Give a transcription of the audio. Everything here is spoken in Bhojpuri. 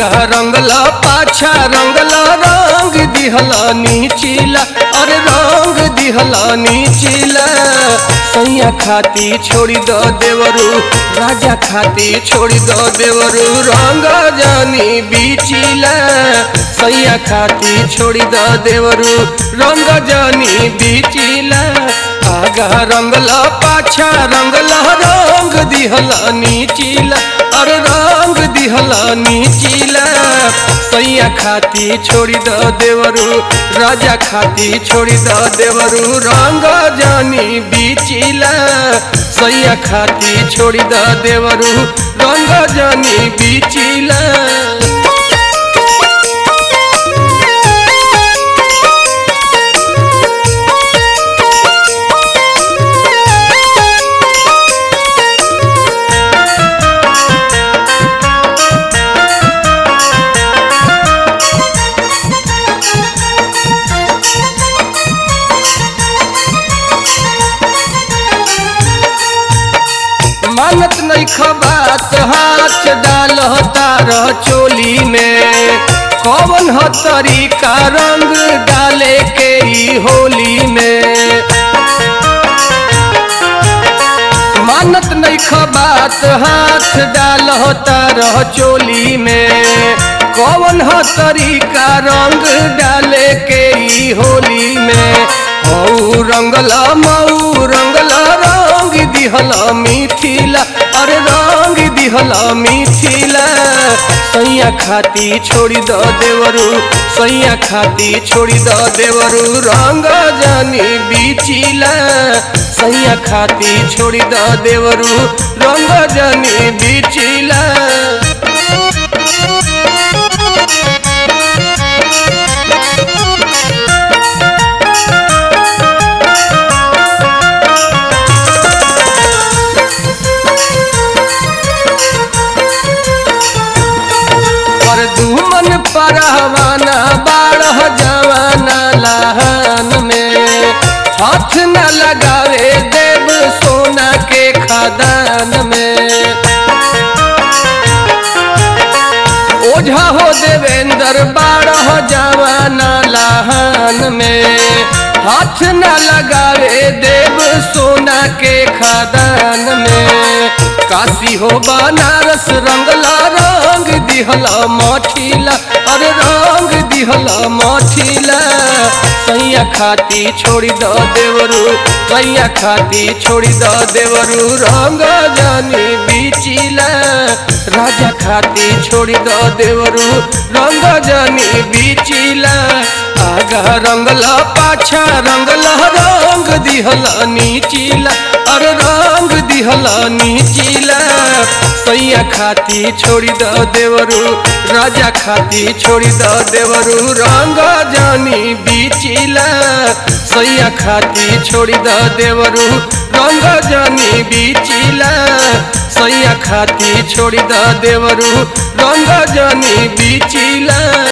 आगा रंगला पाछा रंगला रंग दिहला नीचिला अरे रंग दिहला नीचिला सैया खाती छोड़ी दो देवरू राजा खाती छोड़ी दो देवरू रंग जानी बीचिला सैया खाती छोड़ी दो देवरू रंग जानी बीचिला आगा रंगला पाछा रंगला रंग दिहला नीचिला अरे रंग दिहला नीचिला सैया खाती छोड़ी द देवरू राजा खाती छोड़ी द देवरू रंग जानी बीचिला सैया खाती छोड़ी द देवरू रंग जानी बीचिला मानत नहीं खबात हाथ डाल तार चोली में कौन हो तरीका रंग डाले के ई होली में मानत नहीं खबात हाथ डाल तार चोली में कौन हो तरीका रंग डाले के ई होली में हऊ रंगला मऊ रंगला रंग दिहला मिथिला अरे रंग दिहला मिथिला सैया खाती छोड़ी द देवरू सैया खाती छोड़ी द देवरू रंग जानी बीचिला सैया खाती छोड़ी द देवरू रंग जानी बीचिला पर दुमन परहवाना बारह जवाना लहन में हाथ न लगावे देव सोना के खदान में ओझा हो देवेंद्र बारह जवाना लहन में हाथ न लगावे देव सोना के खदान में काशी हो बनारस रंगला रंग दिहला मठिला अरे रंग दिहला मठिला सैया खाती छोड़ी द देवरू सैया खाती छोड़ी द देवरू रंग जानी बीचिला राजा खाती छोड़ी द देवरू रंग जानी बीचिला आगा रंगला पाछा रंगला रंग दिहला नीचिला अरे रंग दिहला नीचिला सैया खाती छोड़ी द देवरू राजा खाती छोड़ी द देवरू रंग जानी बीचिला सैया खाती छोड़ी द देवरू रंग जानी बीचिला सैया खाती छोड़ी द देवरू रंग जानी बीचिला